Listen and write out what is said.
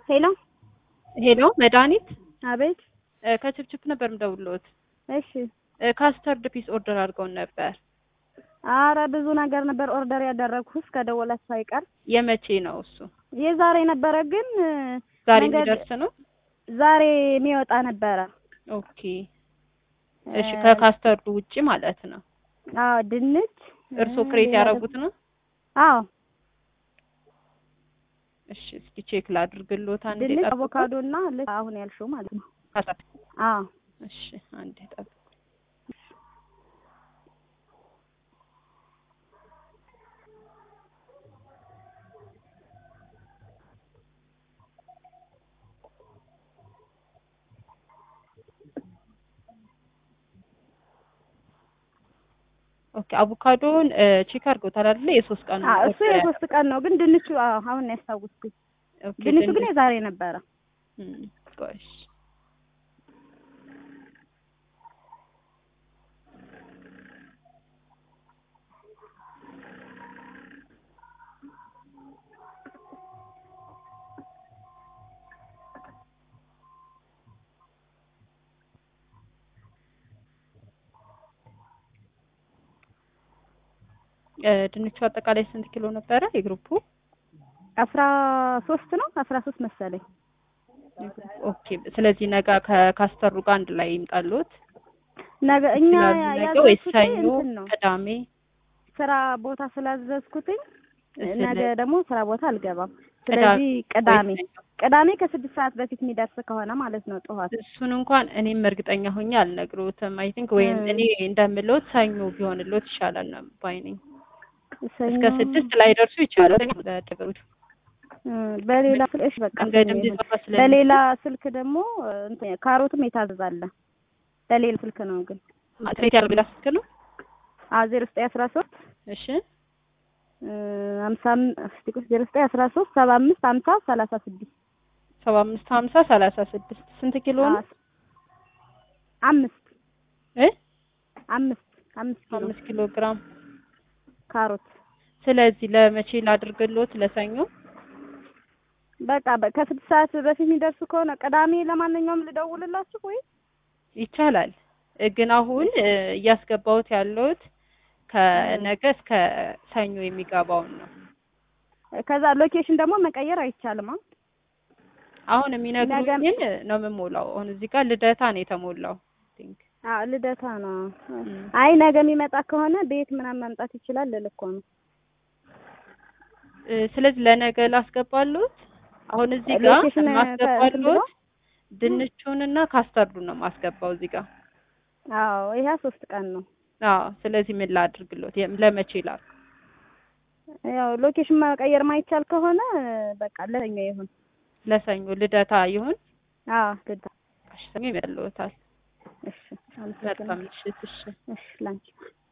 ሄሎ ሄሎ መድኃኒት አቤት። እ ከችፕችፕ ነበር የምደውልዎት። እሺ። እ ካስተርድ ፒስ ኦርደር አድርገውን ነበር። አረ ብዙ ነገር ነበር ኦርደር ያደረግኩት እስከ ደወላችሁ አይቀር የመቼ ነው እሱ? የዛሬ ነበረ ግን ዛሬ መንገድ- የሚደርስ ነው? ዛሬ የሚወጣ ነበረ። ኦኬ እሺ። ከካስተርዱ ውጪ ማለት ነው። አዎ ድንች እርስዎ እ ክሬት ሌላ ያደረጉት ነው? ደግሞ- አዎ እሺ እስኪ ቼክ ላድርግልዎት። አንዴ ድንች፣ ጠብቁ። አቮካዶ እና ልክ አሁን ያልሽው ማለት ነው። ካስተርድ አዎ እሺ አንዴ ጠብቁ። ኦኬ አቮካዶን ቼክ አድርገውታል አይደለ? የሶስት ቀን አዎ እሱ ኦርደር የሶስት ቀን ነው ግን ድንቹ አዎ አሁን ነው ያስታውስኩት። ኦኬ፣ ድንቹ ግን ድንች- የዛሬ ነበረ። እም፣ ቆይ እሺ። እ ድንቹ አጠቃላይ ስንት ኪሎ ነበረ የግሩፑ? አስራ ሶስት ነው አስራ ሶስት መሰለኝ። ኦኬ ስለዚህ ነገ ከካስተሩ ጋር አንድ ላይ ይምጣሉት ነገ እኛ ይችላሉ ነገ ወይስ ያዘዝኩት ሰኞ እንትን ነው ቅዳሜ? ስራ ቦታ ስላዘዝኩትኝ ስለ- ነገ ደግሞ ስራ ቦታ አልገባም። ቅዳሜ ስለዚህ ቅዳሜ ወይስ ሰኞ? ቅዳሜ ከስድስት ሰዓት በፊት የሚደርስ ከሆነ ማለት ነው ጠዋት። እሱን እንኳን እኔም እርግጠኛ ሆኜ አልነግሮትም። አይ ቲንክ ወይም እ። እኔ እንደምሎት ሰኞ ቢሆንሎት ይሻላል ነው ባይ ነኝ። ሰኞ እስከ ስድስት ላይ ደርሱ ይቻላል ለደበሩት እ፣ በሌላ ስልክ እሺ በቃ መንገድም ሰኞ ይሁን። ሊዘጋ ስለሚችል በሌላ ስልክ ደግሞ እ፣ እንትን ካሮትም የታዘዛለ በሌላ ስልክ ነው ግን ትሬት ያደርግላ ስልክ ነው። አ ዜሮ ዘጠኝ አስራ ሶስት እሺ ሀምሳ ዜሮ ዘጠኝ አስራ ሶስት ሰባ አምስት ሀምሳ ሰላሳ ስድስት ሰባ አምስት ሀምሳ ሰላሳ ስድስት ስንት ኪሎ ነው? አምስት እ አምስት አምስት ኪሎ አምስት ኪሎ ግራም። ካሮት ስለዚህ ለመቼ ላድርግሎት? ለሰኞ በቃ በ- ከስድስት ሰዓት በፊት የሚደርሱ ከሆነ ቅዳሜ ለማንኛውም ልደውልላችሁ ወይ ይቻላል እ፣ ግን አሁን እ፣ እያስገባሁት ያለሁት ከነገ እስከ ሰኞ የሚገባውን ነው። ከዛ ሎኬሽን ደግሞ መቀየር አይቻልም። አ? አሁን የሚነግሩኝን ነው የምሞላው። አሁን እዚህ ጋር ልደታ ነው የተሞላው። ቲንክ አዎ ልደታ ነው። እም። አይ ነገ የሚመጣ ከሆነ ቤት ምናምን መምጣት ይችላል ልል እኮ ነው። እ፣ ስለዚህ ለነገ ላስገባሉት። አሁን እዚህ ጋር ሎኬሽን ማስገባሉት ድንቹንና ካስተርዱን ነው ማስገባው እዚህ ጋር። አዎ ይሄ ሶስት ቀን ነው። አዎ ስለዚህ ምን ላድርግሎት? የም- ለመቼ ላል ያው ሎኬሽን መቀየር ማይቻል ከሆነ በቃ ለሰኞ ይሁን። ለሰኞ ልደታ ይሁን። አዎ ልደታ። እሺ ሰኞ ይመጣልዎታል። እሺ አመሰግናለሁ። መልካም ምሽት። እሺ እሺ ላንቺ